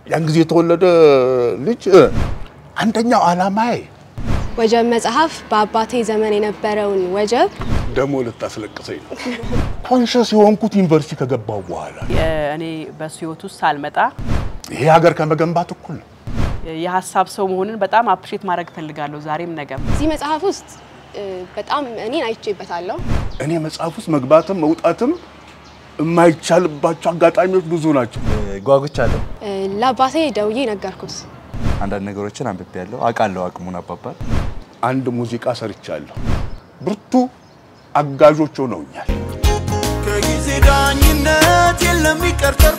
ያን ጊዜ የተወለደ ልጅ አንደኛው ዓላማዬ ወጀብ መጽሐፍ በአባቴ ዘመን የነበረውን ወጀብ ደግሞ ልታስለቅሰኝ ነው። ኮንሸስ የሆንኩት ዩኒቨርሲቲ ከገባው በኋላ እኔ በሱ ህይወት ውስጥ ሳልመጣ ይሄ ሀገር ከመገንባት እኩል ነው። የሀሳብ ሰው መሆንን በጣም አፕሪሼት ማድረግ እፈልጋለሁ ዛሬም ነገም። እዚህ መጽሐፍ ውስጥ እ፣ በጣም እኔን አይቼበታለሁ። እኔ መጽሐፍ ውስጥ መግባትም መውጣትም የማይቻልባቸው አጋጣሚዎች ብዙ ናቸው። ጓጉቻለሁ። እ፣ ለአባቴ ደውዬ ነገርኩት። አንዳንድ ነገሮችን አንብቤያለሁ፣ አውቃለሁ አቅሙን አባባል አንድ ሙዚቃ ሰርቻለሁ። ብርቱ አጋዦች ሆነውኛል። ከጊዜ ዳኝነት የለም ይቀር ተርፎ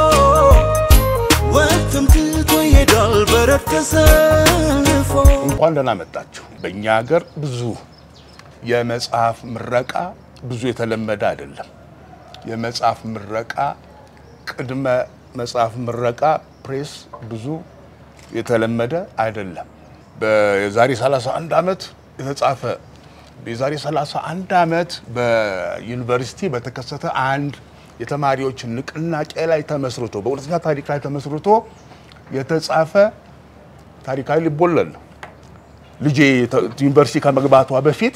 ወቅትም ትቶ ይሄዳል በረድ ተሰልፎ እንኳን ደህና መጣችሁ። በእኛ ሀገር ብዙ የመጽሐፍ ምረቃ ብዙ የተለመደ አይደለም። የመጽሐፍ ምረቃ ቅድመ መጽሐፍ ምረቃ ፕሬስ ብዙ የተለመደ አይደለም። በዛሬ 31 ዓመት የተጻፈ የዛሬ 31 ዓመት በዩኒቨርሲቲ በተከሰተ አንድ የተማሪዎች ንቅናቄ ላይ ተመስርቶ በእውነተኛ ታሪክ ላይ ተመስርቶ የተጻፈ ታሪካዊ ልቦለድ ነው። ልጄ ተ- ዩኒቨርሲቲ ከመግባቷ በፊት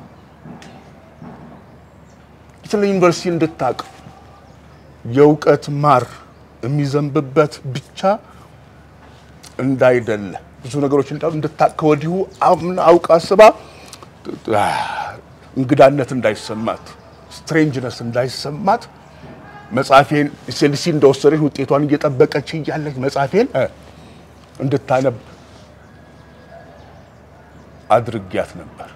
ስለ ዩኒቨርሲቲ እንድታቅ የእውቀት ማር የሚዘንብበት ብቻ እንዳይደለ ብዙ ነገሮች እንዳሉ እንድታቅ ከወዲሁ አምና አውቃ አስባ አ፣ እንግዳነት እንዳይሰማት ስትሬንጅነስ እንዳይሰማት መጽሐፌን ሴልሲ እንደወሰደች ውጤቷን እየጠበቀች እያለች መጽሐፌን እ፣ እንድታነብ አድርጊያት ነበር።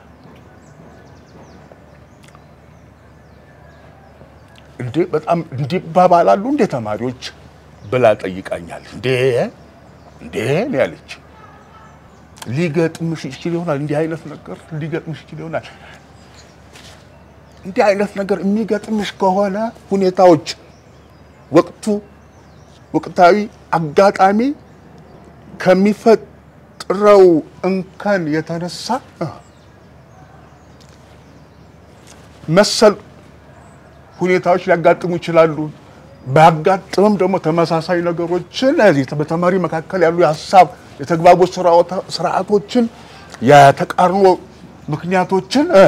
እንዴ በጣም እንዲባባላሉ እንዴ ተማሪዎች ብላ ጠይቃኛል። እንዴ እንዴ ነው ያለች። ሊገጥምሽ ይችል ይሆናል እንዲህ አይነት ነገር ሊገጥምሽ ይችል ይሆናል። እንዲህ አይነት ነገር የሚገጥምሽ ከሆነ ሁኔታዎች፣ ወቅቱ፣ ወቅታዊ አጋጣሚ ከሚፈጥረው እንከን የተነሳ እ፣ መሰል ሁኔታዎች ሊያጋጥሙ ይችላሉ። ባያጋጥምም ደግሞ ተመሳሳይ ነገሮችን እዚህ በተማሪ መካከል ያሉ የሀሳብ የተግባቦት ስርዓተ- ስርዓቶችን የተቃርኖ ምክንያቶችን እ፣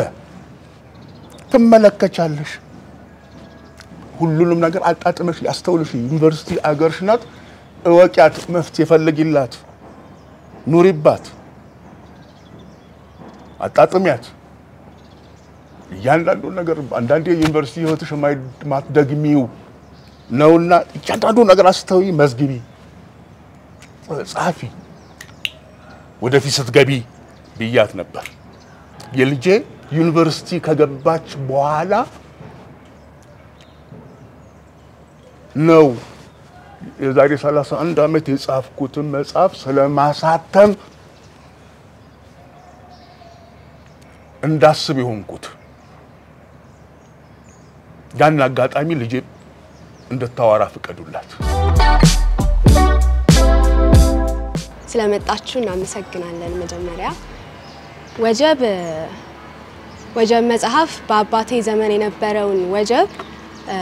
ትመለከቻለሽ። ሁሉንም ነገር አጣጥመሽ ሊያስተውልሽ ዩኒቨርሲቲ አገርሽ ናት። እወቂያት፣ መፍትሄ ፈልጊላት፣ ኑሪባት፣ አጣጥሚያት። እያንዳንዱ ነገር አንዳንዴ የዩኒቨርሲቲ ህይወትሽ የማትደግሚው ነውና እያንዳንዱ ነገር አስተዊ፣ መዝግቢ፣ ጸሐፊ፣ ወደፊት ስትገቢ ብያት ነበር። የልጄ ዩኒቨርሲቲ ከገባች በኋላ ነው የዛሬ 31 ዓመት የጻፍኩትን መጽሐፍ ስለማሳተም እንዳስብ የሆንኩት ያን አጋጣሚ ልጄ እንድታወራ ፍቀዱላት። ስለመጣችሁ እናመሰግናለን። መጀመሪያ ወጀብ ወጀብ መጽሐፍ በአባቴ ዘመን የነበረውን ወጀብ እ፣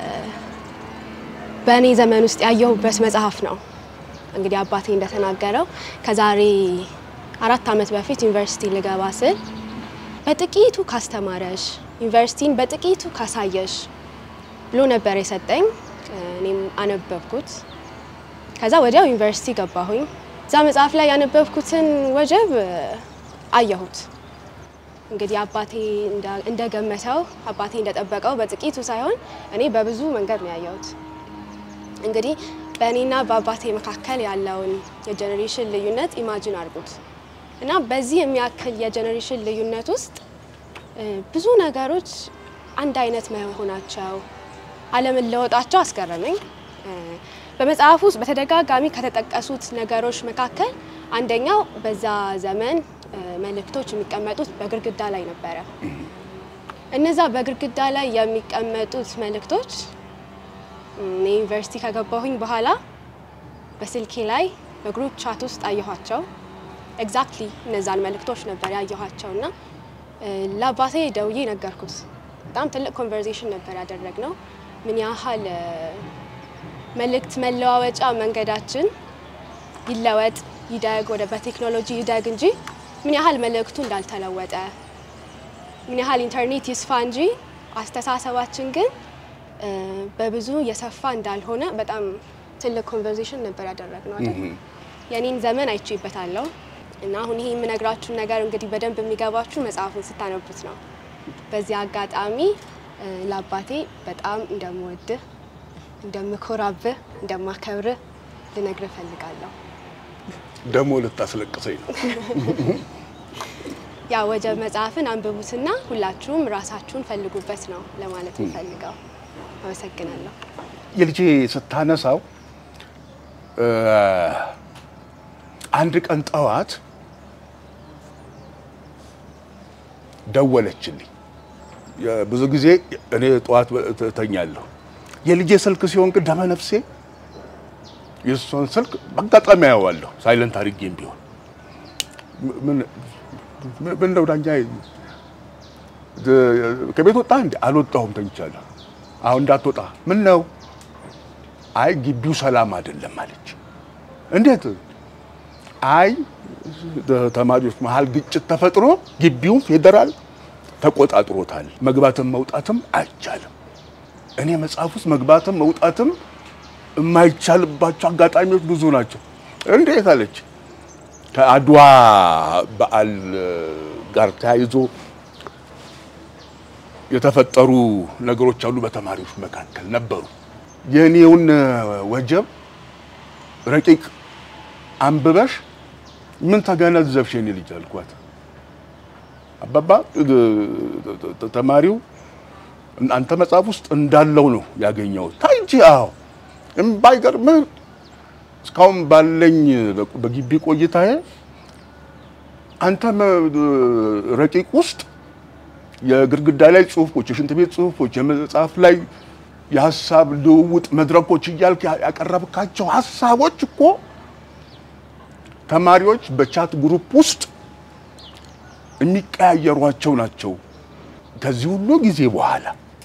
በእኔ ዘመን ውስጥ ያየሁበት መጽሐፍ ነው። እንግዲህ አባቴ እንደተናገረው ከዛሬ አራት ዓመት በፊት ዩኒቨርሲቲ ልገባ ስል በጥቂቱ ካስተማረሽ ዩኒቨርሲቲን በጥቂቱ ካሳየሽ ብሎ ነበር የሰጠኝ። እኔም አነበብኩት። ከዛ ወዲያው ዩኒቨርሲቲ ገባሁኝ። እዛ መጽሐፍ ላይ ያነበብኩትን ወጀብ እ፣ አየሁት። እንግዲህ አባቴ እንዳ- እንደገመተው አባቴ እንደጠበቀው በጥቂቱ ሳይሆን እኔ በብዙ መንገድ ነው ያየሁት። እንግዲህ በእኔና በአባቴ መካከል ያለውን የጀኔሬሽን ልዩነት ኢማጂን አድርጉት እና በዚህ የሚያክል የጀኔሬሽን ልዩነት ውስጥ እ፣ ብዙ ነገሮች አንድ አይነት መሆናቸው አለመለወጣቸው አስገረመኝ። እ፣ በመጽሐፉ ውስጥ በተደጋጋሚ ከተጠቀሱት ነገሮች መካከል አንደኛው በዛ ዘመን እ፣ መልእክቶች የሚቀመጡት በግድግዳ ላይ ነበረ። እነዛ በግድግዳ ላይ የሚቀመጡት መልእክቶች እኔ ዩኒቨርሲቲ ከገባሁኝ በኋላ በስልኬ ላይ በግሩፕ ቻት ውስጥ አየኋቸው። ኤግዛክትሊ እነዛን መልእክቶች ነበር ያየኋቸው እና እ፣ ለአባቴ ደውዬ ነገርኩት። በጣም ትልቅ ኮንቨርሴሽን ነበር ያደረግነው። ምን ያህል እ፣ መልእክት መለዋወጫ መንገዳችን ይለወጥ ይደግ ወደ በቴክኖሎጂ ይደግ እንጂ ምን ያህል መልእክቱ እንዳልተለወጠ ምን ያህል ኢንተርኔት ይስፋ እንጂ አስተሳሰባችን ግን እ፣ በብዙ የሰፋ እንዳልሆነ በጣም ትልቅ ኮንቨርሴሽን ነበር ያደረግነው አይደል? የኔን ዘመን አይቼበታለሁ እና አሁን ይሄ የምነግራችሁን ነገር እንግዲህ በደንብ የሚገባችሁ መጽሐፉን ስታነቡት ነው። በዚህ አጋጣሚ እ፣ ለአባቴ በጣም እንደምወድህ፣ እንደምኮራብህ፣ እንደማከብርህ ልነግርህ እፈልጋለሁ። ደግሞ ልታስለቅሰኝ ነው። ያ ወጀብ መጽሐፍን አንብቡትና ሁላችሁም ራሳችሁን ፈልጉበት ነው ለማለት የምፈልገው። አመሰግናለሁ። የልጄ ስታነሳው እ፣ አንድ ቀን ጠዋት ደወለችልኝ። የ- ብዙ ጊዜ እኔ ጠዋት እተኛለሁ። የልጄ ስልክ ሲሆን ግን ደመ ነፍሴ የእሷን ስልክ በአጋጣሚ አየዋለሁ፣ ሳይለንት አድርጌም ቢሆን ምን ምን- ምን ነው ዳኛ ከቤት ወጣ እንዴ? አልወጣሁም፣ ተኝቻለሁ። አሁን እንዳትወጣ። ምን ነው? አይ ግቢው ሰላም አይደለም አለች። እንዴት? አይ ተማሪዎች መሀል ግጭት ተፈጥሮ ግቢውን ፌዴራል ተቆጣጥሮታል። መግባትም መውጣትም አይቻልም። እኔ መጽሐፍ ውስጥ መግባትም መውጣትም የማይቻልባቸው አጋጣሚዎች ብዙ ናቸው። እንዴት አለች። ከአድዋ በዓል ጋር ተያይዞ የተፈጠሩ ነገሮች አሉ። በተማሪዎች መካከል ነበሩ። የእኔውን ወጀብ ረቂቅ አንብበሽ ምን ተገነዘብሽ የኔ ልጅ አልኳት። አባባ ተማሪው አንተ መጽሐፍ ውስጥ እንዳለው ነው ያገኘሁት። ታይ እንጂ አዎ፣ ባይገርምህ እስካሁን ባለኝ በግቢ ቆይታዬ አንተ ረቂቅ ውስጥ የግድግዳ ላይ ጽሁፎች፣ የሽንት ቤት ጽሁፎች፣ የመጽሐፍ ላይ የሀሳብ ልውውጥ መድረኮች እያልክ ያቀረብካቸው ሀሳቦች እኮ ተማሪዎች በቻት ግሩፕ ውስጥ የሚቀያየሯቸው ናቸው። ከዚህ ሁሉ ጊዜ በኋላ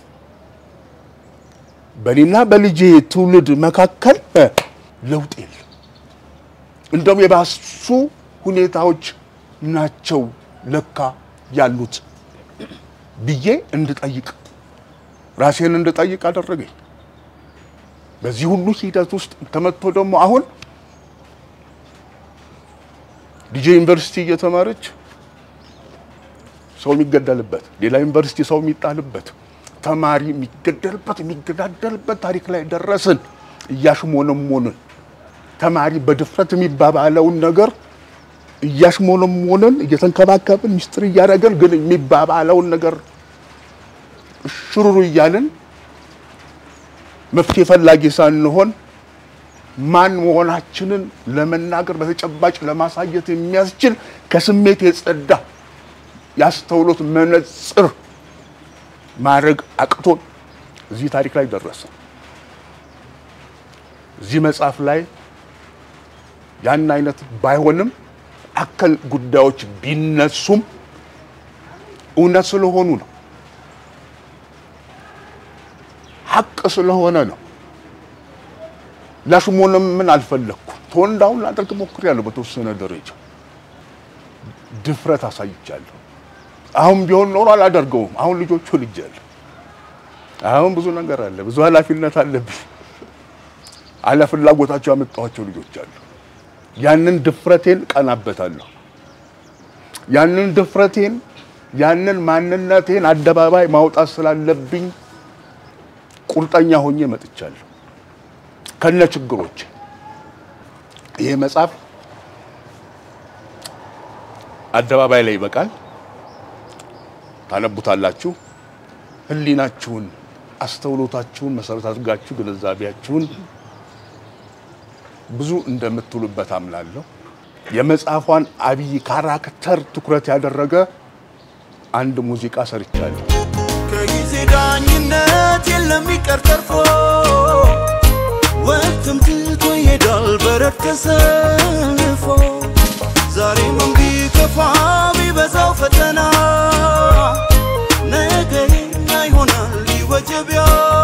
በእኔና በልጄ ትውልድ መካከል ለውጥ የለም። እንደውም የባሱ ሁኔታዎች ናቸው ለካ ያሉት ብዬ እንድጠይቅ ራሴን እንድጠይቅ አደረገኝ። በዚህ ሁሉ ሂደት ውስጥ ተመቶ ደግሞ አሁን ልጄ ዩኒቨርሲቲ እየተማረች ሰው የሚገደልበት ሌላ ዩኒቨርሲቲ ሰው የሚጣልበት ተማሪ የሚገደልበት የሚገዳደልበት ታሪክ ላይ ደረስን። እያሽሞነሞንን ተማሪ በድፍረት የሚባባለውን ነገር እያሽሞነሞንን እየተንከባከብን ሚስጥር እያደረገን ግን የሚባባለውን ነገር ሽሩሩ እያልን መፍትሄ ፈላጊ ሳንሆን ማን መሆናችንን ለመናገር በተጨባጭ ለማሳየት የሚያስችል ከስሜት የጸዳ ያስተውሎት መነጽር ማድረግ አቅቶን እዚህ ታሪክ ላይ ደረሰ። እዚህ መጽሐፍ ላይ ያን አይነት ባይሆንም አከል ጉዳዮች ቢነሱም እውነት ስለሆኑ ነው፣ ሀቅ ስለሆነ ነው። ላሽሞንም ምን አልፈለግኩም። ተወንዳውን ላደርግ ሞክሬያለሁ። በተወሰነ ደረጃ ድፍረት አሳይቻለሁ። አሁን ቢሆን ኖሮ አላደርገውም። አሁን ልጆቹ ልጅ አለ። አሁን ብዙ ነገር አለ፣ ብዙ ኃላፊነት አለብኝ። አለ ፍላጎታቸው ያመጣኋቸው ልጆች አሉ። ያንን ድፍረቴን ቀናበታለሁ። ያንን ድፍረቴን ያንን ማንነቴን አደባባይ ማውጣት ስላለብኝ ቁርጠኛ ሆኜ መጥቻለሁ ከነ ችግሮች። ይሄ መጽሐፍ አደባባይ ላይ ይበቃል። ታነቡታላችሁ። ሕሊናችሁን አስተውሎታችሁን መሰረት አድርጋችሁ ግንዛቤያችሁን ብዙ እንደምትውሉበት አምናለሁ። የመጽሐፏን አብይ ካራክተር ትኩረት ያደረገ አንድ ሙዚቃ ሰርቻለሁ። ከጊዜ ዳኝነት የለም ይቀር ተርፎ ወቅትም ትቶ ይሄዳል በረድ ተሰልፎ ዛሬም ቢከፋ ቢበዛው ፈተና ነገ ይሆናል ይወጀብ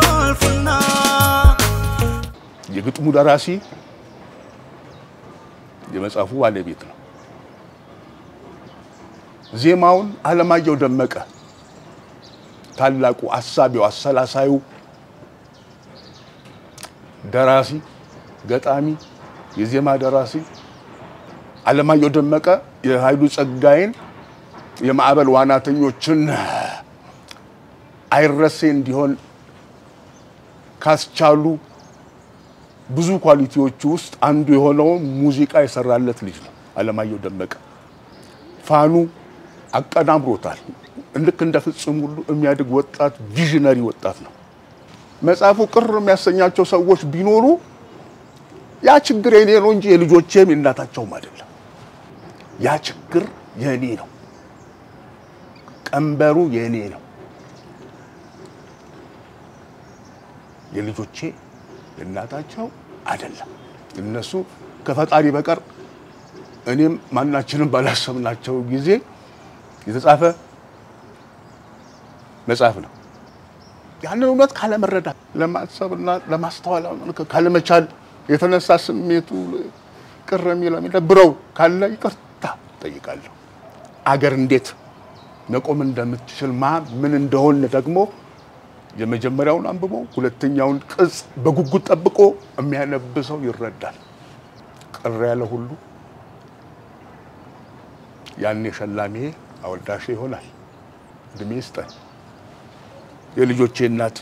ያልፍና የግጥሙ ደራሲ የመጽሐፉ ባለቤት ነው። ዜማውን አለማየሁ ደመቀ ታላቁ አሳቢው አሰላሳዩ ደራሲ፣ ገጣሚ፣ የዜማ ደራሲ አለማየሁ ደመቀ የኃይሉ ጸጋዬን የማዕበል ዋናተኞችን አይረሴ እንዲሆን ካስቻሉ ብዙ ኳሊቲዎቹ ውስጥ አንዱ የሆነውን ሙዚቃ የሰራለት ልጅ ነው አለማየሁ ደመቀ። ፋኑ አቀናብሮታል። ልክ እንደ ፍጹም ሁሉ የሚያድግ ወጣት ቪዥነሪ ወጣት ነው። መጽሐፉ ቅር የሚያሰኛቸው ሰዎች ቢኖሩ ያ ችግር የኔ ነው እንጂ የልጆቼም የእናታቸውም አይደለም። ያ ችግር የኔ ነው፣ ቀንበሩ የኔ ነው። የልጆቼ የእናታቸው አይደለም። እነሱ ከፈጣሪ በቀር እኔም ማናችንም ባላሰብናቸው ጊዜ የተጻፈ መጽሐፍ ነው። ያንን እውነት ካለመረዳት ለማሰብና ለማስተዋል ካለመቻል የተነሳ ስሜቱ ቅር የሚለው የሚደብረው ካለ ይቅርታ ጠይቃለሁ። አገር እንዴት መቆም እንደምትችል ማ ምን እንደሆነ ደግሞ የመጀመሪያውን አንብቦ ሁለተኛውን ቅጽ በጉጉት ጠብቆ የሚያነብሰው ይረዳል። ቅር ያለ ሁሉ ያኔ ሸላሜ አወዳሼ ይሆናል። እድሜ ይስጠን። የልጆቼ እናት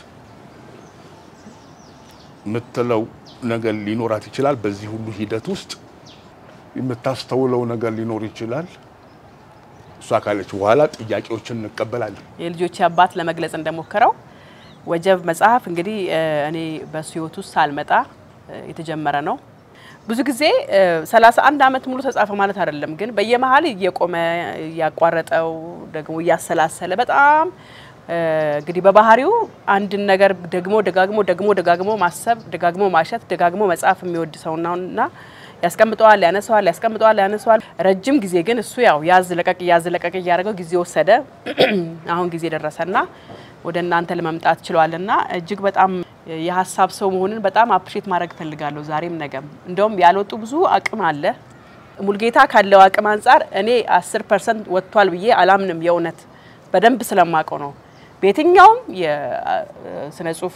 የምትለው ነገር ሊኖራት ይችላል። በዚህ ሁሉ ሂደት ውስጥ የምታስተውለው ነገር ሊኖር ይችላል። እሷ ካለች በኋላ ጥያቄዎችን እንቀበላለን። የልጆቼ አባት ለመግለጽ እንደሞከረው ወጀብ መጽሐፍ እንግዲህ እኔ በሱ ህይወት ውስጥ ሳልመጣ የተጀመረ ነው። ብዙ ጊዜ ሰላሳ አንድ አመት ሙሉ ተጻፈ ማለት አይደለም፣ ግን በየመሀል እየቆመ እያቋረጠው ደግሞ እያሰላሰለ በጣም እንግዲህ በባህሪው አንድን ነገር ደግሞ ደጋግሞ ደግሞ ደጋግሞ ማሰብ ደጋግሞ ማሸት ደጋግሞ መጻፍ የሚወድ ሰው ነውና ያስቀምጠዋል፣ ያነሰዋል፣ ያስቀምጠዋል፣ ያነሰዋል። ረጅም ጊዜ ግን እሱ ያው ያዝ ለቀቅ ያዝ ለቀቅ እያደረገው ጊዜ ወሰደ። አሁን ጊዜ ደረሰና ወደ እናንተ ለመምጣት ችሏልና እጅግ በጣም የሀሳብ ሰው መሆንን በጣም አፕሪሼት ማድረግ እፈልጋለሁ። ዛሬም ነገም እንደውም ያልወጡ ብዙ አቅም አለ። ሙልጌታ ካለው አቅም አንጻር እኔ አስር ፐርሰንት ወጥቷል ብዬ አላምንም። የእውነት በደንብ ስለማውቀው ነው። በየትኛውም የስነ ጽሁፍ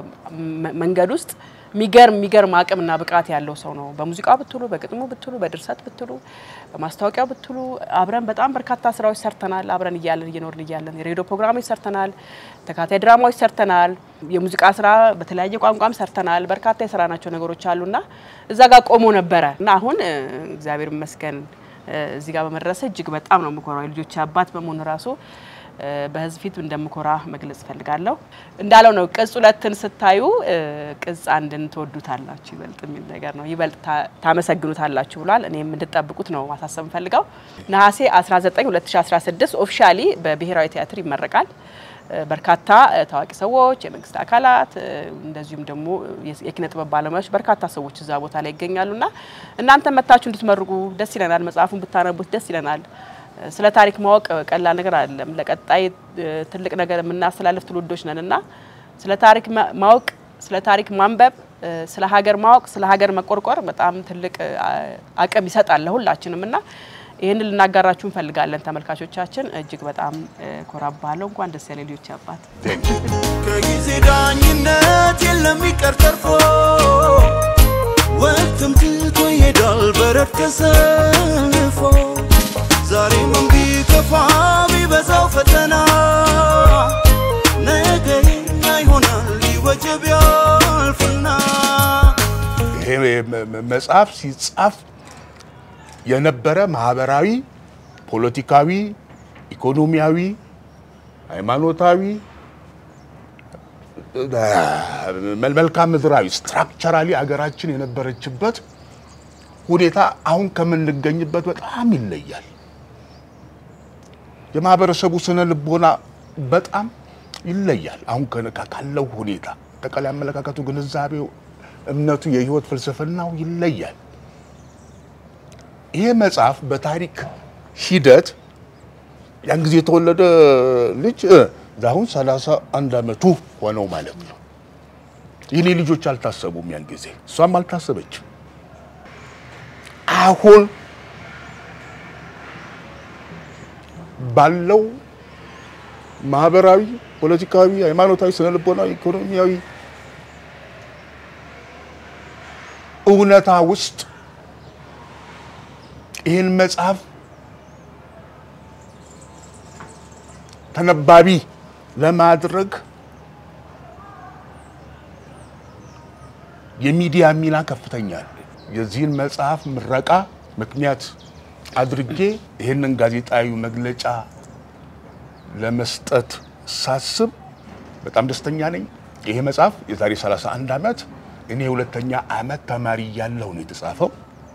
መንገድ ውስጥ የሚገርም የሚገርም አቅምና ብቃት ያለው ሰው ነው። በሙዚቃ ብትሉ፣ በግጥሙ ብትሉ፣ በድርሰት ብትሉ፣ በማስታወቂያው ብትሉ አብረን በጣም በርካታ ስራዎች ሰርተናል። አብረን እያለን እየኖርን እያለን የሬዲዮ ፕሮግራሞች ሰርተናል። ተካታይ ድራማዎች ሰርተናል። የሙዚቃ ስራ በተለያየ ቋንቋም ሰርተናል። በርካታ የሰራናቸው ነገሮች አሉና እዛ ጋር ቆሞ ነበረ እና አሁን እግዚአብሔር ይመስገን እዚህ ጋር በመድረሰ እጅግ በጣም ነው የምኮራው። የልጆች አባት በመሆኑ ራሱ በህዝብ ፊት እንደምኮራ መግለጽ እፈልጋለሁ። እንዳለው ነው ቅጽ ሁለትን ስታዩ ቅጽ አንድን ትወዱታላችሁ ይበልጥ የሚል ነገር ነው። ይበልጥ ታመሰግኑታላችሁ ብሏል። እኔም እንድጠብቁት ነው ማሳሰብ ፈልገው። ነሐሴ 19 2016 ኦፊሻሊ በብሔራዊ ቲያትር ይመረቃል። በርካታ ታዋቂ ሰዎች፣ የመንግስት አካላት እንደዚሁም ደግሞ የኪነ ጥበብ ባለሙያዎች በርካታ ሰዎች እዛ ቦታ ላይ ይገኛሉና እናንተ መታችሁ እንድትመርቁ ደስ ይለናል። መጽሐፉን ብታነቡት ደስ ይለናል። ስለ ታሪክ ማወቅ ቀላል ነገር አይደለም። ለቀጣይ ትልቅ ነገር የምናስተላልፍ ትውልዶች ነን እና ስለ ታሪክ ማወቅ፣ ስለ ታሪክ ማንበብ፣ ስለ ሀገር ማወቅ፣ ስለ ሀገር መቆርቆር በጣም ትልቅ አቅም ይሰጣል ለሁላችንም እና ይህንን ልናጋራችሁ እንፈልጋለን። ተመልካቾቻችን እጅግ በጣም ኮራባለሁ። እንኳን ደስ ያለ ልጆች አባት። ከጊዜ ዳኝነት የለም ይቀር ተርፎ ወቅትም ትቶ ይሄዳል በረድ ተሰልፎ ዛሬም ቢከፋ ቢበዛው ፈተና ነገ የኛ ይሆናል ይወጀብ ያልፍና ይሄ መጽሐፍ ሲጻፍ የነበረ ማህበራዊ፣ ፖለቲካዊ፣ ኢኮኖሚያዊ፣ ሃይማኖታዊ፣ መልክዓ ምድራዊ ስትራክቸራሊ ሀገራችን የነበረችበት ሁኔታ አሁን ከምንገኝበት በጣም ይለያል። የማህበረሰቡ ስነ ልቦና በጣም ይለያል። አሁን ካለው ሁኔታ አጠቃላይ አመለካከቱ፣ ግንዛቤው፣ እምነቱ፣ የህይወት ፍልስፍናው ይለያል። ይሄ መጽሐፍ በታሪክ ሂደት ያን ጊዜ የተወለደ ልጅ አሁን ሰላሳ አንድ አመቱ ሆነው ማለት ነው። የኔ ልጆች አልታሰቡም ያን ጊዜ፣ እሷም አልታሰበችም። አሁን ባለው ማህበራዊ፣ ፖለቲካዊ፣ ሃይማኖታዊ፣ ስነልቦናዊ፣ ኢኮኖሚያዊ እውነታ ውስጥ ይህን መጽሐፍ ተነባቢ ለማድረግ የሚዲያ ሚና ከፍተኛ ነው። የዚህን መጽሐፍ ምረቃ ምክንያት አድርጌ ይህንን ጋዜጣዊ መግለጫ ለመስጠት ሳስብ በጣም ደስተኛ ነኝ። ይሄ መጽሐፍ የዛሬ 31 ዓመት እኔ የሁለተኛ ዓመት ተማሪ እያለሁ ነው የተጻፈው።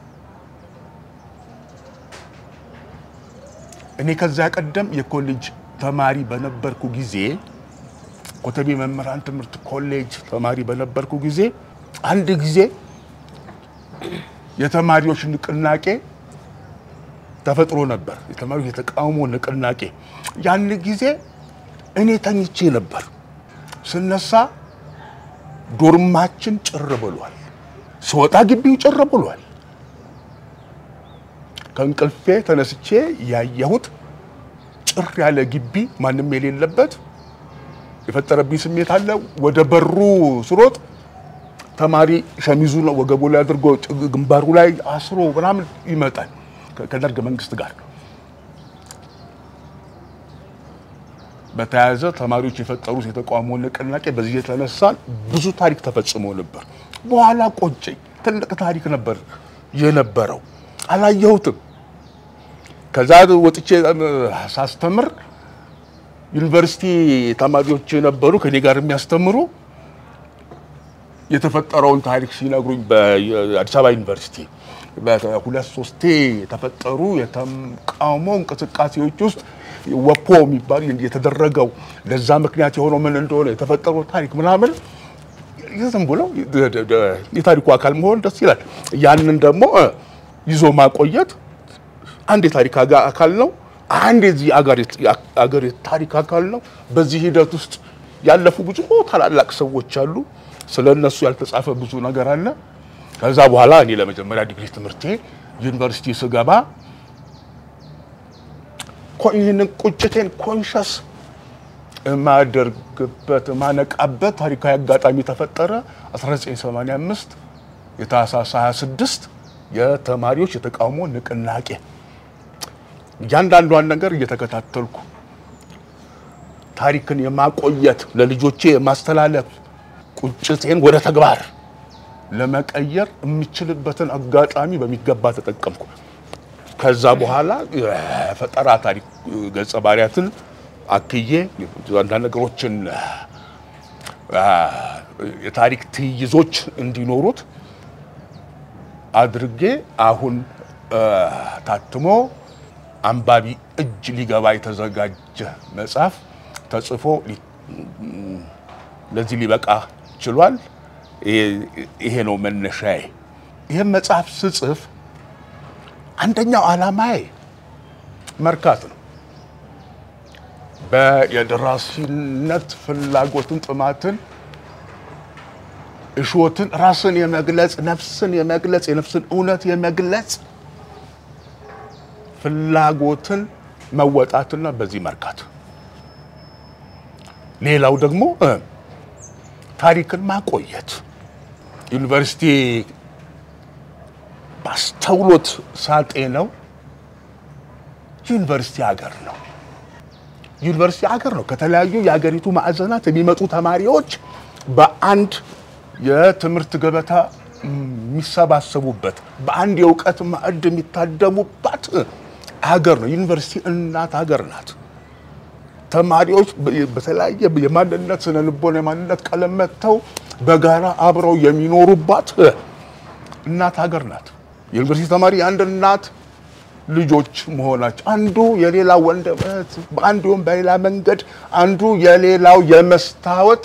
እኔ ከዚያ ቀደም የኮሌጅ ተማሪ በነበርኩ ጊዜ ኮተቤ መምህራን ትምህርት ኮሌጅ ተማሪ በነበርኩ ጊዜ አንድ ጊዜ የተማሪዎች ንቅናቄ ተፈጥሮ ነበር። የተማሪዎች የተቃውሞ ንቅናቄ። ያን ጊዜ እኔ ተኝቼ ነበር። ስነሳ ዶርማችን ጭር ብሏል። ስወጣ ግቢው ጭር ብሏል። ከእንቅልፌ ተነስቼ ያየሁት ጭር ያለ ግቢ ማንም የሌለበት የፈጠረብኝ ስሜት አለ። ወደ በሩ ስሮጥ ተማሪ ሸሚዙ ነው ወገቡ ላይ አድርጎ ግንባሩ ላይ አስሮ ምናምን ይመጣል ከደርግ መንግስት ጋር በተያያዘ ተማሪዎች የፈጠሩት የተቃውሞ ንቅናቄ በዚህ የተነሳ ብዙ ታሪክ ተፈጽሞ ነበር። በኋላ ቆጨኝ። ትልቅ ታሪክ ነበር የነበረው፣ አላየሁትም። ከዛ ወጥቼ ሳስተምር ዩኒቨርሲቲ ተማሪዎች የነበሩ ከኔ ጋር የሚያስተምሩ የተፈጠረውን ታሪክ ሲነግሩኝ በአዲስ አበባ ዩኒቨርሲቲ በሁለት ሶስቴ የተፈጠሩ የተቃውሞ እንቅስቃሴዎች ውስጥ ወፖ የሚባል የተደረገው ለዛ ምክንያት የሆነው ምን እንደሆነ የተፈጠረው ታሪክ ምናምን ዝም ብሎ የታሪኩ አካል መሆን ደስ ይላል። ያንን ደግሞ ይዞ ማቆየት አንድ የታሪክ አካል ነው። አንድ የዚህ አገር የታሪክ አካል ነው። በዚህ ሂደት ውስጥ ያለፉ ብዙ ታላላቅ ሰዎች አሉ። ስለ እነሱ ያልተጻፈ ብዙ ነገር አለ። ከዛ በኋላ እኔ ለመጀመሪያ ዲግሪ ትምህርቴ ዩኒቨርሲቲ ስገባ ይህንን ቁጭቴን ኮንሸስ የማደርግበት የማነቃበት ታሪካዊ አጋጣሚ ተፈጠረ። 1985 የታህሳስ 26 የተማሪዎች የተቃውሞ ንቅናቄ እያንዳንዷን ነገር እየተከታተልኩ ታሪክን የማቆየት ለልጆቼ የማስተላለፍ ቁጭቴን ወደ ተግባር ለመቀየር የምችልበትን አጋጣሚ በሚገባ ተጠቀምኩ። ከዛ በኋላ የፈጠራ ታሪክ ገጸ ባህሪያትን አክዬ አንዳንድ ነገሮችን የታሪክ ትይዞች እንዲኖሩት አድርጌ አሁን ታትሞ አንባቢ እጅ ሊገባ የተዘጋጀ መጽሐፍ ተጽፎ ለዚህ ሊበቃ ችሏል። ይሄ ነው መነሻዬ። ይህም መጽሐፍ ስጽፍ አንደኛው ዓላማዬ መርካት ነው። በየደራሲነት ፍላጎትን፣ ጥማትን፣ እሾትን፣ ራስን የመግለጽ ነፍስን የመግለጽ የነፍስን እውነት የመግለጽ ፍላጎትን መወጣትና በዚህ መርካት። ሌላው ደግሞ ታሪክን ማቆየት ዩኒቨርሲቲ በአስተውሎት ሳጤ ነው። ዩኒቨርሲቲ ሀገር ነው። ዩኒቨርሲቲ ሀገር ነው። ከተለያዩ የሀገሪቱ ማዕዘናት የሚመጡ ተማሪዎች በአንድ የትምህርት ገበታ የሚሰባሰቡበት በአንድ የእውቀት ማዕድ የሚታደሙባት ሀገር ነው። ዩኒቨርሲቲ እናት ሀገር ናት። ተማሪዎች በተለያየ የማንነት ስነ ልቦና የማንነት ቀለም መጥተው በጋራ አብረው የሚኖሩባት እናት ሀገር ናት። የዩኒቨርሲቲ ተማሪ የአንድ እናት ልጆች መሆናቸው አንዱ የሌላ ወንድም እህት በአንድ ወይም በሌላ መንገድ አንዱ የሌላው የመስታወት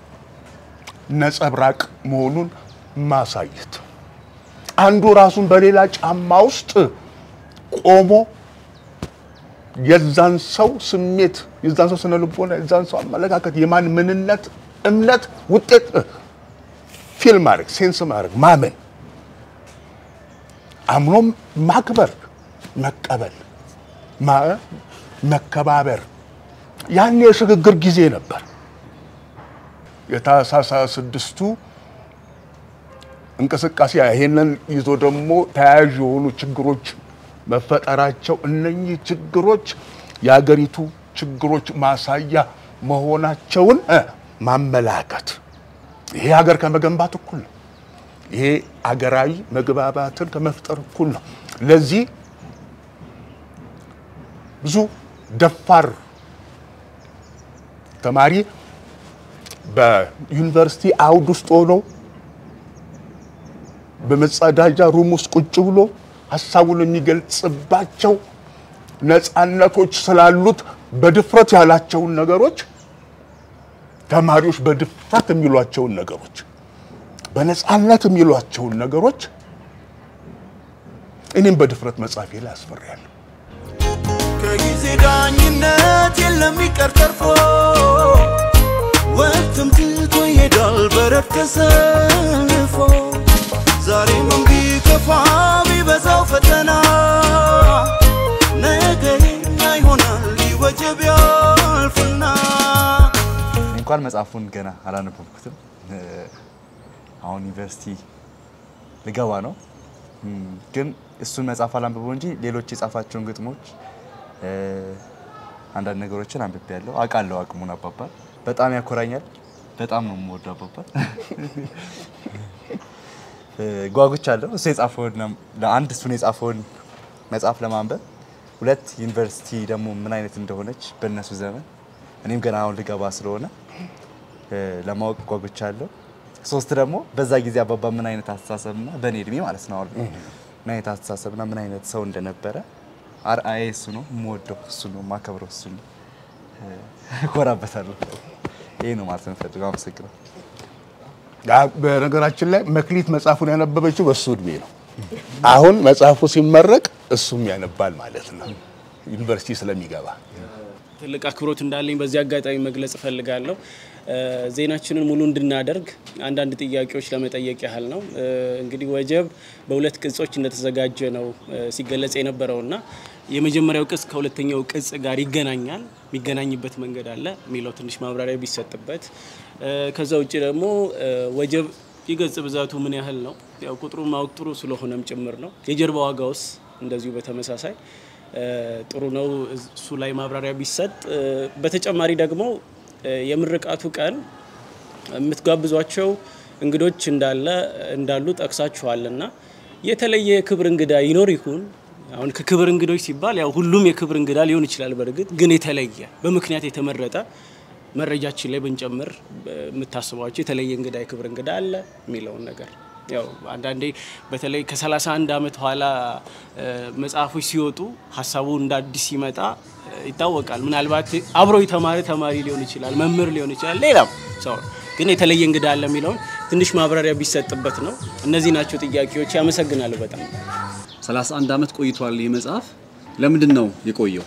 ነጸብራቅ መሆኑን ማሳየት አንዱ ራሱን በሌላ ጫማ ውስጥ ቆሞ የዛን ሰው ስሜት የዛን ሰው ስነ ልቦና የዛን ሰው አመለካከት የማን ምንነት እምነት ውጤት ፊል ማድረግ ሴንስ ማድረግ ማመን አምኖም ማክበር፣ መቀበል፣ ማ- መከባበር ያን የሽግግር ጊዜ ነበር። የታህሳስ ስድስቱ እንቅስቃሴ ይሄንን ይዞ ደግሞ ተያያዥ የሆኑ ችግሮች መፈጠራቸው እነኚህ ችግሮች የሀገሪቱ ችግሮች ማሳያ መሆናቸውን እ ማመላከት ይሄ ሀገር ከመገንባት እኩል ነው። ይሄ አገራዊ መግባባትን ከመፍጠር እኩል ነው። ለዚህ ብዙ ደፋር ተማሪ በዩኒቨርሲቲ አውድ ውስጥ ሆኖ በመጸዳጃ ሩም ውስጥ ቁጭ ብሎ ሀሳቡን የሚገልጽባቸው ነፃነቶች ስላሉት በድፍረት ያላቸውን ነገሮች ተማሪዎች በድፍረት የሚሏቸውን ነገሮች በነፃነት የሚሏቸውን ነገሮች እኔም በድፍረት መጻፌ ላይ አስፈሪያለሁ። ከጊዜ ዳኝነት የለም ይቀር ተርፎ ወቅትም ትቶ ይሄዳል በረድ ተሰልፎ ዛሬም ቢከፋ ቢበዛው ፈተና ነገ የኛ ይሆናል ይወጀብ ያልፍና እኔ እንኳን መጽሐፉን ገና አላነበብኩትም። እ፣ አሁን ዩኒቨርሲቲ ልገባ ነው። እም፣ ግን እሱን መጽሐፍ አላንብበው እንጂ ሌሎች የጻፋቸውን ግጥሞች እ፣ አንዳንድ ነገሮችን አንብቤያለሁ። አውቃለሁ አቅሙን አባባል በጣም ያኮራኛል። በጣም ነው የምወደው አባባል። እ፣ ጓጉቻለሁ እሱ የጻፈውን ለአንድ እሱን የጻፈውን መጽሐፍ ለማንበብ ሁለት ዩኒቨርሲቲ ደግሞ ምን አይነት እንደሆነች በእነሱ ዘመን እኔም ገና አሁን ልገባ ስለሆነ እ፣ ለማወቅ ጓጉቻለሁ። ሶስት ደግሞ በዛ ጊዜ አባባ ምን አይነት አስተሳሰብና በእኔ እድሜ ማለት ነው አሁን ምን አይነት አስተሳሰብና ምን አይነት ሰው እንደነበረ አርአዬ እሱ ነው፣ የምወደው እሱ ነው፣ የማከብረው እሱ ነው፣ እ፣ እኮራበታለሁ። ይሄ ነው ማለት የምፈልገው። አመሰግናለሁ። ያ በነገራችን ላይ መክሊት መጽሐፉን ያነበበችው በሱ እድሜ ነው። አሁን መጽሐፉ ሲመረቅ እሱም ያነባል ማለት ነው ዩኒቨርሲቲ ስለሚገባ። ትልቅ አክብሮት እንዳለኝ በዚህ አጋጣሚ መግለጽ እፈልጋለሁ። እ፣ ዜናችንን ሙሉ እንድናደርግ አንዳንድ ጥያቄዎች ለመጠየቅ ያህል ነው። እ፣ እንግዲህ ወጀብ በሁለት ቅጾች እንደተዘጋጀ ነው እ፣ ሲገለጽ የነበረውና የመጀመሪያው ቅጽ ከሁለተኛው ቅጽ ጋር ይገናኛል። የሚገናኝበት መንገድ አለ የሚለው ትንሽ ማብራሪያ ቢሰጥበት። እ፣ ከዛ ውጭ ደግሞ እ፣ ወጀብ የገጽ ብዛቱ ምን ያህል ነው? ያው ቁጥሩን ማወቅ ጥሩ ስለሆነም ጭምር ነው። የጀርባ ዋጋውስ እንደዚሁ በተመሳሳይ እ፣ ጥሩ ነው። እሱ ላይ ማብራሪያ ቢሰጥ። እ፣ በተጨማሪ ደግሞ እ፣ የምርቃቱ ቀን የምትጋብዟቸው እንግዶች እንዳለ እንዳሉ ጠቅሳችኋልና የተለየ የክብር እንግዳ ይኖር ይሁን? አሁን ከክብር እንግዶች ሲባል ያው ሁሉም የክብር እንግዳ ሊሆን ይችላል። በእርግጥ ግን የተለየ በምክንያት የተመረጠ መረጃችን ላይ ብንጨምር እ፣ የምታስቧቸው የተለየ እንግዳ የክብር እንግዳ አለ የሚለውን ነገር ያው አንዳንዴ በተለይ ከ31 ዓመት ኋላ እ፣ መጽሐፎች ሲወጡ ሀሳቡ እንደ አዲስ ሲመጣ እ፣ ይታወቃል። ምናልባት አብሮ የተማረ ተማሪ ሊሆን ይችላል፣ መምህር ሊሆን ይችላል፣ ሌላም ሰው ግን የተለየ እንግዳ አለ የሚለውን ትንሽ ማብራሪያ ቢሰጥበት ነው። እነዚህ ናቸው ጥያቄዎች። ያመሰግናለሁ በጣም 31 ዓመት ቆይቷል ይህ መጽሐፍ ለምንድን ነው የቆየው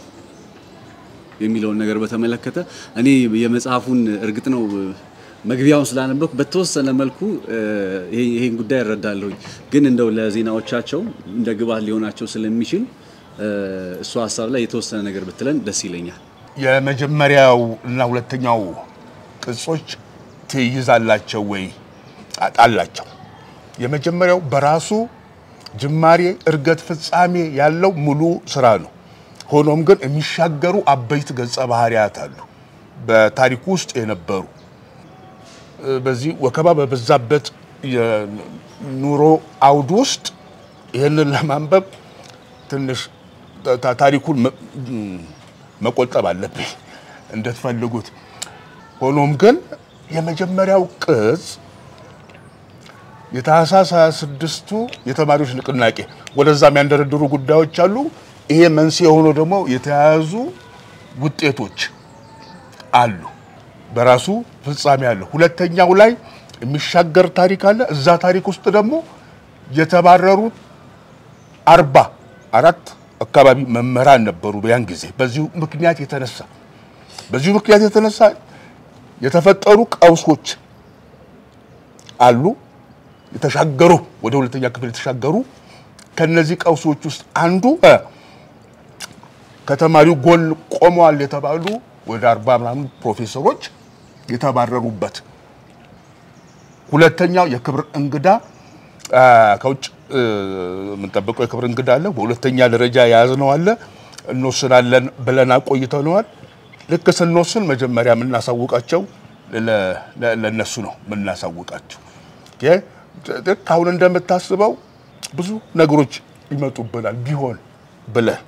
የሚለውን ነገር በተመለከተ እኔ የመጽሐፉን እርግጥ ነው መግቢያውን ስላነበብኩ በተወሰነ መልኩ እ፣ ይሄ- ይሄን ጉዳይ እረዳለሁኝ። ግን እንደው ለዜናዎቻቸው እንደ ግብዓት ሊሆናቸው ስለሚችል እ፣ እሱ ሀሳብ ላይ የተወሰነ ነገር ብትለን ደስ ይለኛል። የመጀመሪያው እና ሁለተኛው ቅጾች ትይዛላቸው ወይ አ- አላቸው። የመጀመሪያው በራሱ ጅማሬ፣ እርገት፣ ፍጻሜ ያለው ሙሉ ስራ ነው። ሆኖም ግን የሚሻገሩ አበይት ገጸ ባህሪያት አሉ በታሪኩ ውስጥ የነበሩ እ፣ በዚህ ወከባ በበዛበት የኑሮ አውድ ውስጥ ይህንን ለማንበብ ትንሽ ታ- ታሪኩን መ- ም- መቆጠብ አለብኝ እንደትፈልጉት። ሆኖም ግን የመጀመሪያው ቅጽ የታህሳስ 26ቱ የተማሪዎች ንቅናቄ ወደዛ የሚያንደረድሩ ጉዳዮች አሉ። ይሄ መንስኤ ሆኖ ደግሞ የተያያዙ ውጤቶች አሉ። በራሱ ፍጻሜ አለ። ሁለተኛው ላይ የሚሻገር ታሪክ አለ። እዛ ታሪክ ውስጥ ደግሞ የተባረሩ አርባ አራት አካባቢ መምህራን ነበሩ ያን ጊዜ። በዚሁ ምክንያት የተነሳ በዚሁ ምክንያት የተነሳ የተፈጠሩ ቀውሶች አሉ። የተሻገሩ ወደ ሁለተኛ ክፍል የተሻገሩ ከነዚህ ቀውሶች ውስጥ አንዱ እ፣ ከተማሪው ጎን ቆመዋል የተባሉ ወደ አርባ ምናምን ፕሮፌሰሮች የተባረሩበት ሁለተኛው የክብር እንግዳ አ፣ ከውጭ እ፣ የምንጠብቀው የክብር እንግዳ አለ። በሁለተኛ ደረጃ የያዝነው አለ። እንወስናለን ብለን አቆይተነዋል። ልክ ስንወስን መጀመሪያ የምናሳውቃቸው ለ- ለ- ለእነሱ ነው የምናሳውቃቸው። ኦኬ? ልክ አሁን እንደምታስበው ብዙ ነገሮች ይመጡብናል ቢሆን ብለህ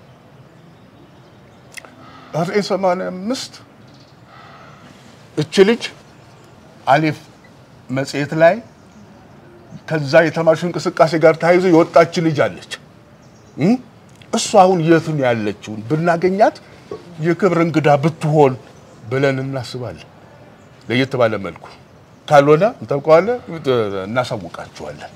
1985 እች ልጅ አሌፍ መጽሔት ላይ ከዛ የተማሪዎች እንቅስቃሴ ጋር ተያይዞ የወጣች ልጅ አለች። እም? እሷ አሁን የት ነው ያለችውን ብናገኛት የክብር እንግዳ ብትሆን ብለን እናስባለን። ለየት ባለ መልኩ ካልሆነ እንጠብቀዋለን፣ እናሳውቃቸዋለን።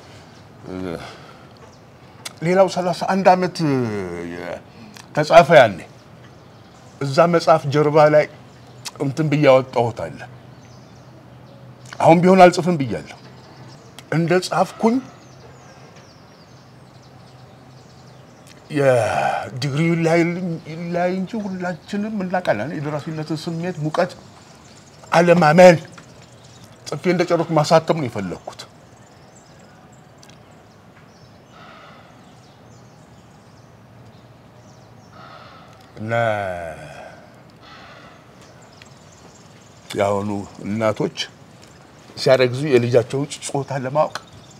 ሌላው 31 ዓመት ተጻፈ ያኔ እዛ መጽሐፍ ጀርባ ላይ እንትን ብዬ ያወጣሁት አለ። አሁን ቢሆን አልጽፍም ብያለሁ። እንደ ጻፍኩኝ የዲግሪ ላይ ላይ እንጂ ሁላችንም እናውቃለን። የደራሲነትን ስሜት ሙቀት፣ አለማመን ጽፌ እንደጨረስኩ ማሳተም ነው የፈለግኩት። እና የአሁኑ እናቶች ሲያረግዙ የልጃቸውን ጾታ ለማወቅ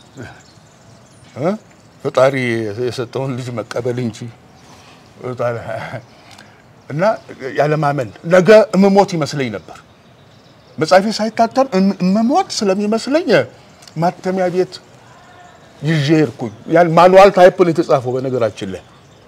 እ ፈጣሪ የሰጠውን ልጅ መቀበል እንጂ እና ያለማመን ነገ እምሞት ይመስለኝ ነበር። መጽሐፌ ሳይታተም እምሞት ስለሚመስለኝ ማተሚያ ቤት ይዤ ሄድኩኝ። ያን ማኑዋል ታይፕ ነው የተጻፈው በነገራችን ላይ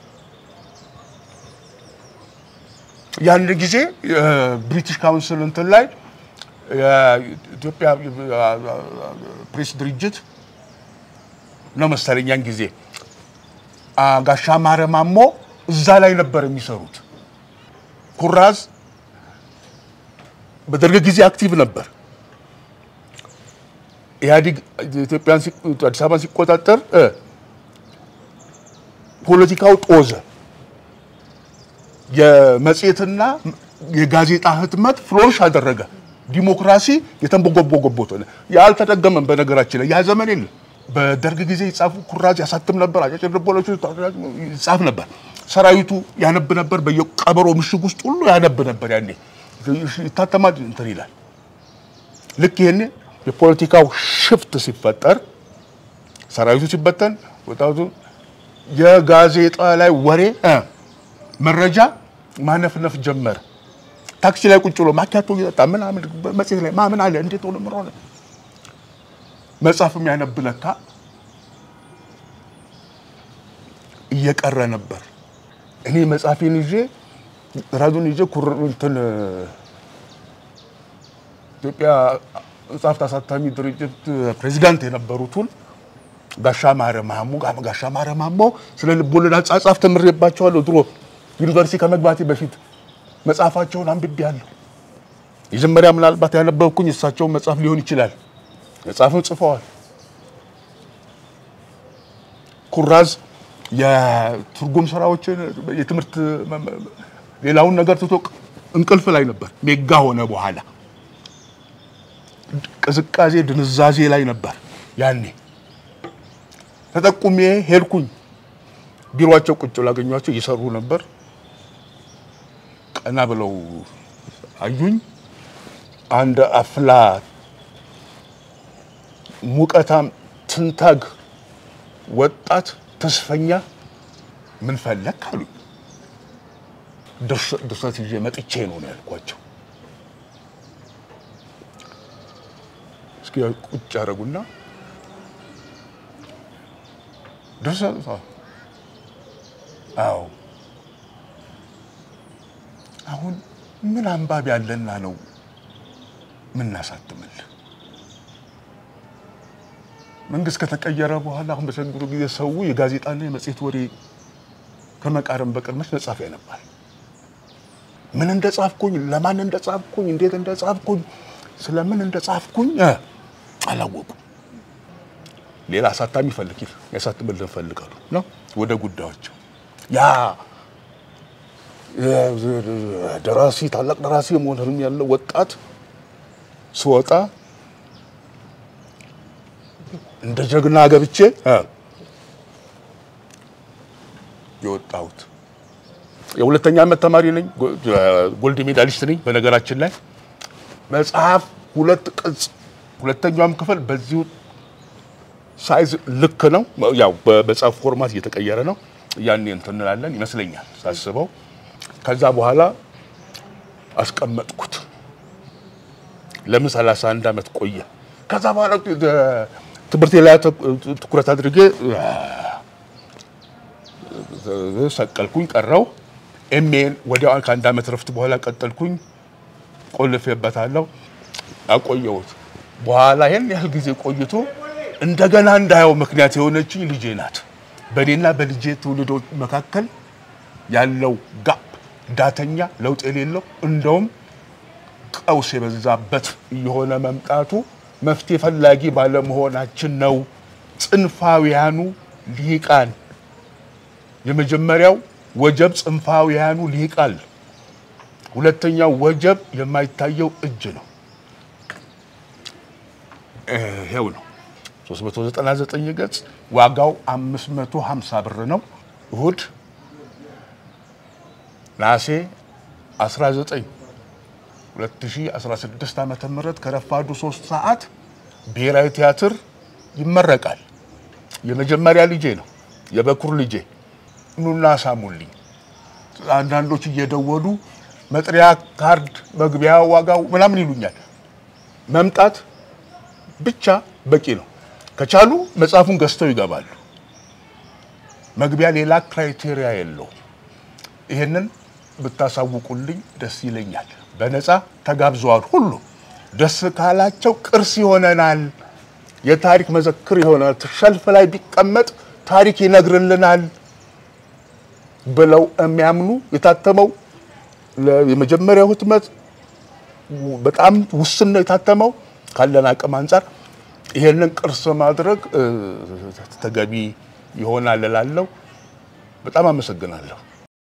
ያን ጊዜ ብሪቲሽ ካውንስል እንትን ላይ የኢትዮጵያ ፕሬስ ድርጅት ነው መሰለኝ ያን ጊዜ ጋሻ ማረ ማሞ እዛ ላይ ነበር የሚሰሩት። ኩራዝ በደርግ ጊዜ አክቲቭ ነበር። ኢህአዲግ ኢትዮጵያን አዲስ አበባን ሲቆጣጠር ፖለቲካው ጦዘ። የመጽሔትና የጋዜጣ ህትመት ፍሎሪሽ አደረገ። ዲሞክራሲ የተንቦጎቦጎቦት ሆነ። ያልተደገመም በነገራችን ላይ ያ ዘመን የለም። በደርግ ጊዜ ይጻፉ ኩራዝ ያሳትም ነበር። አጫጭር ልቦለዶች ይጻፍ ነበር። ሰራዊቱ ያነብ ነበር። በየቀበሮ ምሽግ ውስጥ ሁሉ ያነብ ነበር። ያኔ ይታተማል፣ እንትን ይላል። ልክ ይሄኔ የፖለቲካው ሽፍት ሲፈጠር ሰራዊቱ ሲበተን ወጣቱ የጋዜጣ ላይ ወሬ መረጃ ማነፍነፍ ጀመረ። ታክሲ ላይ ቁጭ ብሎ ማኪያቶ እየጠጣ ምናምን መጽሔት ላይ ማምን አለ እንዴት ሆነ ምን ሆነ መጽሐፍ የሚያነብ ለካ እየቀረ ነበር። እኔ መጽሐፌን ይዤ ራዱን ይዤ ኩር እንትን ኢትዮጵያ መጽሐፍት አሳታሚ ድርጅት ፕሬዚዳንት የነበሩትን ጋሻ ማረ ማሞ ጋሻ ማረ ማሞ ስለ ልቦለድ አጻጻፍ ተምሬባቸዋለሁ። ድሮ ዩኒቨርሲቲ ከመግባቴ በፊት መጽሐፋቸውን አንብቤያለሁ። መጀመሪያ ምናልባት ያነበብኩኝ እሳቸውን መጽሐፍ ሊሆን ይችላል። መጽሐፍም ጽፈዋል። ኩራዝ የትርጉም ስራዎችን የትምህርት ሌላውን ነገር ትቶ እንቅልፍ ላይ ነበር። ሜጋ ሆነ በኋላ ቅዝቃዜ ድንዛዜ ላይ ነበር። ያኔ ተጠቁሜ ሄድኩኝ። ቢሮቸው ቁጭ ላገኟቸው እየሰሩ ነበር። ቀና ብለው አዩኝ። አንድ አፍላ ሙቀታም ትንታግ ወጣት ተስፈኛ ምን ፈለግ አሉኝ። ድርሰት ይዤ መጥቼ ነው ነው ያልኳቸው። እስኪ ቁጭ ያደረጉና ድርሰት አዎ አሁን ምን አንባቢ ያለና ነው ምናሳትምልህ? መንግስት ከተቀየረ በኋላ አሁን በችግሩ ጊዜ ሰው የጋዜጣና የመጽሔት ወሬ ከመቃረም በቀር መች መጻፍ ያነባል? ምን እንደጻፍኩኝ፣ ለማን እንደጻፍኩኝ፣ እንዴት እንደጻፍኩኝ፣ ስለምን እንደጻፍኩኝ አላወቁም። ሌላ አሳታሚ ፈልግ ያሳትምልን ፈልጋሉ ነው ወደ ጉዳዮች ያ ደራሲ ታላቅ ደራሲ የመሆን ህልም ያለው ወጣት ስወጣ እንደ ጀግና ገብቼ እ የወጣሁት የሁለተኛ ዓመት ተማሪ ነኝ። ጎ- ጎልድ ሜዳሊስት ነኝ። በነገራችን ላይ መጽሐፍ ሁለት ቅጽ ሁለተኛውም ክፍል በዚሁ ሳይዝ ልክ ነው። ያው በመጽሐፍ ፎርማት እየተቀየረ ነው። ያኔ እንትን እንላለን ይመስለኛል ሳስበው። ከዛ በኋላ አስቀመጥኩት። ለምን 31 ዓመት ቆየ። ከዛ በኋላ እ- ትምህርቴ ላይ ተ- ትኩረት አድርጌ እ- ሰቀልኩኝ፣ ቀረው። ኤምኤን ወዲያው ከአንድ ዓመት ረፍት በኋላ ቀጠልኩኝ። ቆልፌበታለሁ፣ አቆየሁት። በኋላ ይህን ያህል ጊዜ ቆይቶ እንደገና እንዳየው ምክንያት የሆነችኝ ልጄ ናት። በእኔና በልጄ ትውልዶች መካከል ያለው ጋፕ ዳተኛ ለውጥ የሌለው እንደውም ቀውስ የበዛበት እየሆነ መምጣቱ መፍትሄ ፈላጊ ባለመሆናችን ነው። ጽንፋውያኑ ሊቃን የመጀመሪያው ወጀብ ጽንፋውያኑ ሊቃል፣ ሁለተኛው ወጀብ የማይታየው እጅ ነው። ይሄው ነው 399 ገጽ ዋጋው 550 ብር ነው። እሁድ ነሐሴ 19 2016 ዓመተ ምህረት ከረፋዱ 3 ሰዓት ብሔራዊ ቲያትር ይመረቃል። የመጀመሪያ ልጄ ነው፣ የበኩር ልጄ። ኑና ሳሙልኝ። አንዳንዶች እየደወሉ መጥሪያ ካርድ፣ መግቢያ ዋጋው ምናምን ይሉኛል። መምጣት ብቻ በቂ ነው። ከቻሉ መጽሐፉን ገዝተው ይገባሉ። መግቢያ ሌላ ክራይቴሪያ የለውም። ይሄንን ብታሳውቁልኝ ደስ ይለኛል። በነፃ ተጋብዘዋል። ሁሉ ደስ ካላቸው ቅርስ ይሆነናል፣ የታሪክ መዘክር ይሆናል፣ ሸልፍ ላይ ቢቀመጥ ታሪክ ይነግርልናል ብለው የሚያምኑ የታተመው ለ- የመጀመሪያው ህትመት በጣም ውስን ነው የታተመው ካለን አቅም አንጻር ይሄንን ቅርስ ማድረግ እ፣ ተገቢ ይሆናል እላለሁ። በጣም አመሰግናለሁ።